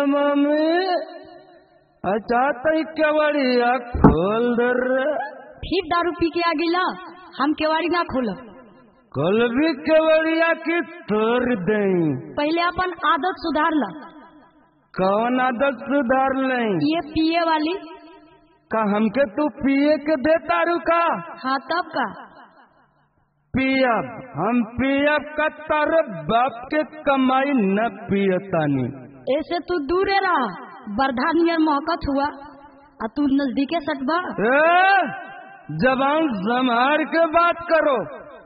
Mummy अच्छा तई केवड़िया खोल दर फिर दारू पी के आ गिला हम केवाड़ी ना खोलब कल भी केवड़िया की तोड़ दई पहले अपन आदत सुधार ला कौन आदत सुधार नहीं ये पिए वाली का हमके तू पिए के दे तारू का हाँ तब का पियब हम पियब का तारे बाप के कमाई न पियतानी ऐसे तू दूरे रहा बरधा नियर मोहकत हुआ आ तू नजदीके सटबा ए, जबान संभार के बात करो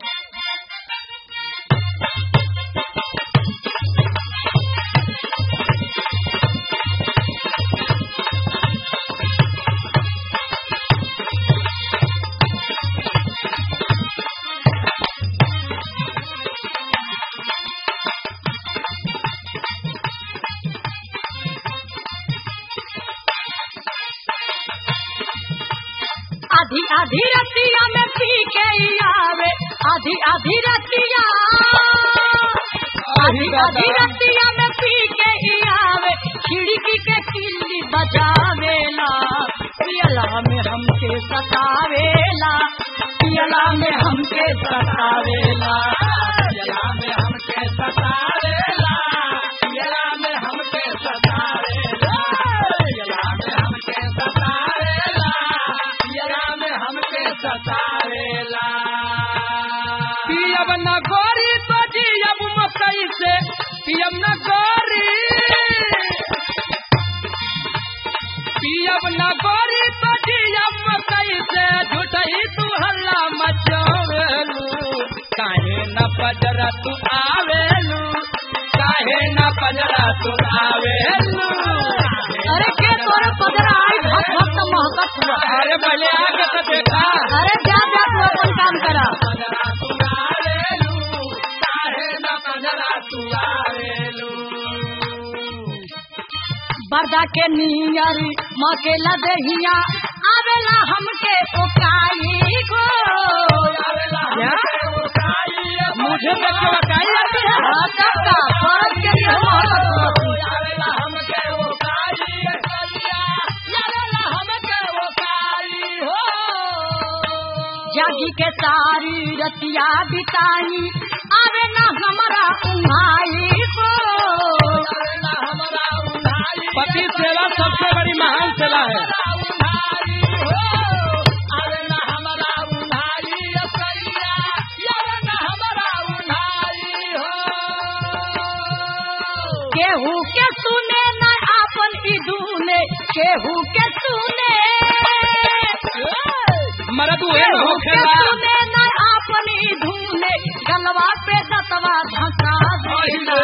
आधी आधी रतिया में पी के ही आवे आधी आधी रतिया आधी आधी रतिया में पी के ही आवे खिड़की के किल्ली बजावेला पियला में हमके सतावेला पियला में हमके सतावेला पियला में हमके सतावेला पियला में हमके सतावेला पियला में हमके सतावेला पियला में हमके सतावेला पियब न गोरी तो जियब मकई से पियब न गोरी पियब न गोरी तो जियब मकई से झूठही तू हल्ला मचावेलू काहे न पजरा तू आवेलू काहे न पजरा तू आवेलू अरे के तोरे पदरा आई भक्त भक्त महकत हुआ अरे पहले आके तो देखा अरे जा जा तू अपन काम करा पजरा तू आवेलू काहे न पजरा तू आवेलू बरदा के नियरी मकेला दहिया आवेला हमके ओकाई गो क्या? मुझे तक के बताई जाती है हाँ, तब का फरक के लिए महकत हुआ जागी के सारी रतिया बिताई आवे ना हमारा उन्हाई गो पति सेवा सबसे बड़ी महान सेवा है केहू के सुने न आपन इदूने केहू के सुने मरद हुए न केहू हो के खेला सुने न आपन इदूने गलवा पे दतवा धसा देला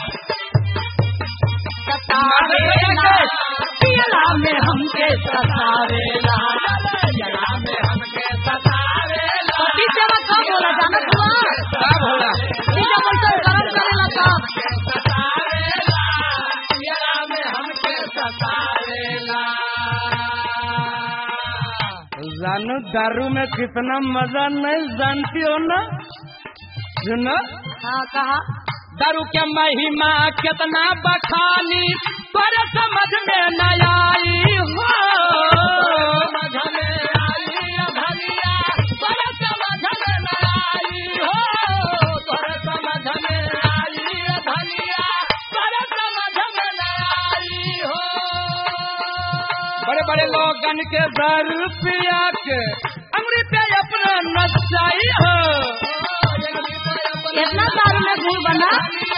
सतावेला पियला में हमके सतावेला पियला में हमके सतावेला पति सेवा कब होला जानत हुआ क्या भोला ठीक है बोलते गरम करेला तब जानू दारू में कितना मजा नहीं जानती हो ना सुनो हाँ कहा दारू के महिमा कितना बखानी पर समझ में न आई हो समझ में आई भलिया पर समझ में न आई हो पर समझ में आई भलिया पर समझ में न आई हो बड़े बड़े लोगन के दारू पिया के अमृत पे अपना नचाई हो इतना दारू में गुड़ बना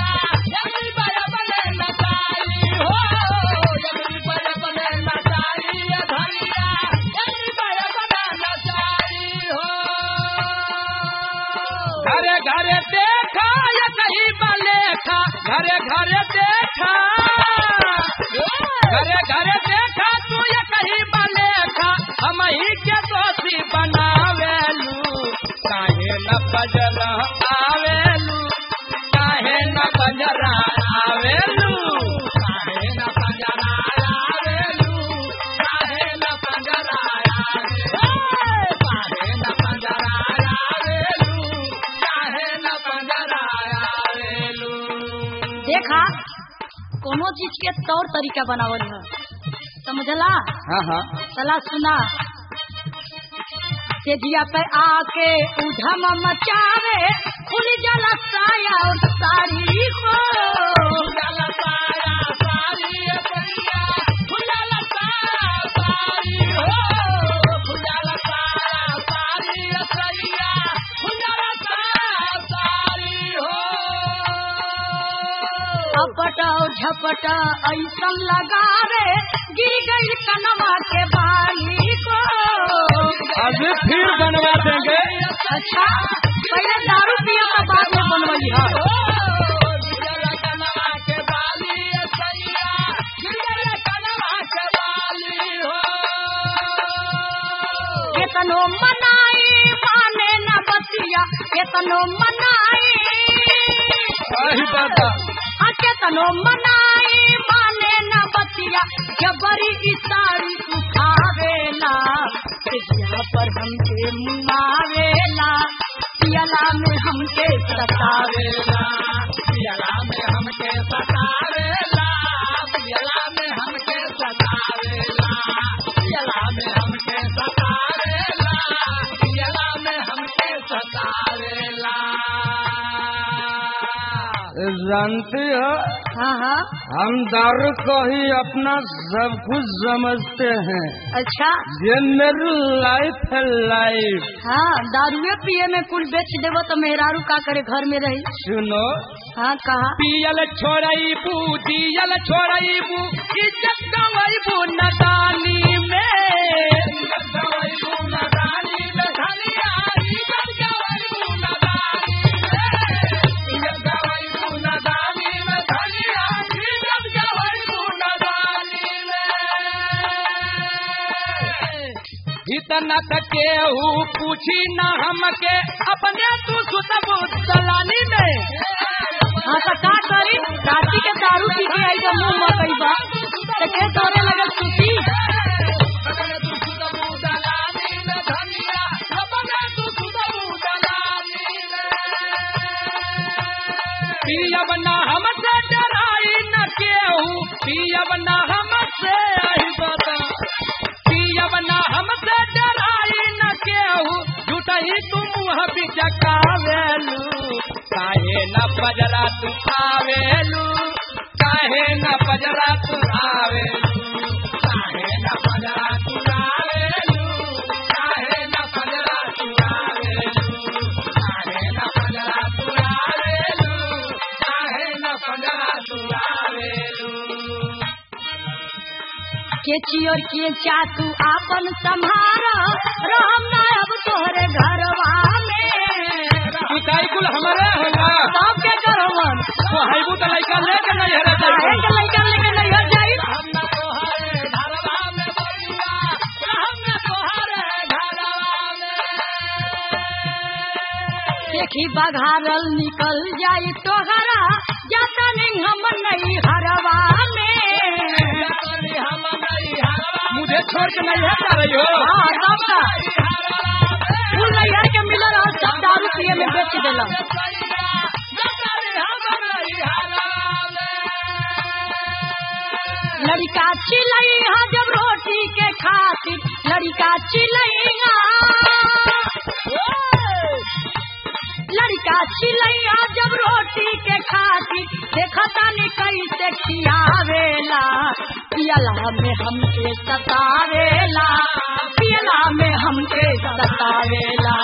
घरे घरे देखा या कहीं बलेखा घरे घरे देखा घरे घरे देखा तू ये कहीं बलेखा हम ही के दोषी बनावेलू काहे न बजरा आवेलू काहे न बजरा आवेलू काहे न बजरा आवेलू काहे न बजरा आवेलू काहे न बजरा आवेलू काहे न बजरा आवेलू देखा तौर तरीका बनावल है समझला हाँ हाँ चला सुना तेजिया पे आके उधम मचावे खुल जला साया और सारी हो अपट और झपट ऐसन लगा रे गिर गई कनवा के बाली को अभी फिर बनवा देंगे अच्छा पहले दारू पिया तो बाद में बनवाई है केतनो मनाई माने न बतिया केतनो मनाई वही बाबा आ केतनो मनाई माने न बतिया जबरी इसारी उठावेला पिया पर हमके मुआवेला पियला में हमके सतावेला पियला में हमके सतावेला पियला में हमके सतावेला पियला में हमके सतावेला पियला में हमके सतावेला जानती हो हाँ हाँ हम दारू को ही अपना सब कुछ समझते हैं अच्छा ये मेरी लाइफ है लाइफ हाँ दारुए पिए में कुल बेच देवो तो मेहरारू का करे घर में रही सुनो हाँ कहा पियल छोड़बू दियल छोड़बू इज्जत गवैबू नदानी में इतना केहू पूछी न हमके अपने तू सुतबू दलानी में हाँ तो का करी राती के दारू पी के आई तो मुंह मकई बा तो के तोरे लगल सुती पियब न हमसे डराई न केहू पियब न हमसे आई बता पियब न हमसे डराई न केहू झूठही तू मुँह बिचकावेलू काहे न पजरा तू आवेलू काहे न पजरा तू आवेलू काहे न पजरा तू आवेलू काहे न पजरा तू आवेलू काहे न पजरा तू आवेलू काहे न पजरा तू आवेलू के चियोर के चातू आपन संभारा राम ना अब तोहरे घरवा में तू काई कुल हमारे होला सब के करवन तो हाइबू तो लइका लेके नहीं हरे काहे के लइका लेके नहीं हो जाई हम ना तोहरे घरवा में बइया हम ना तोहरे घरवा में देखी बघारल निकल जाई तोहरा जाता नहीं हम नहीं हरवा में मुझे छोड़ के नहीं हटा रही हो हाँ सब का फूल नैहर के मिलल और सब दारू पिए में बेच देला लड़का चिलैया जब रोटी के खातिर लड़का चिलैया लड़का चिलैया जब रोटी के खातिर देखता नहीं कैसे खियावेला पियला में हमके सतावेला पियला में हमके सतावेला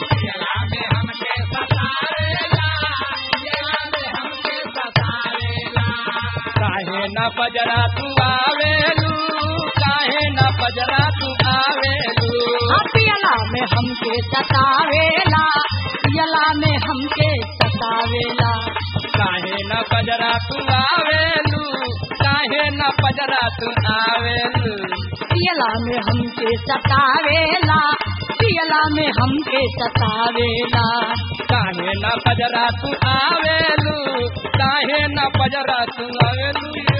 काहे न पजरा तू आवेलू काहे न पजरा तू आवेलू हाँ, पियला में हमके सतावेला पियला में हमके सतावेला काहे न पजरा तू आवेलू काहे न पजरा तू आवेलू पियला में हमके सतावेला पियला में हमके सतावेला काहे न पजरा तू आवेलू काहे न पजरा तू आवेलू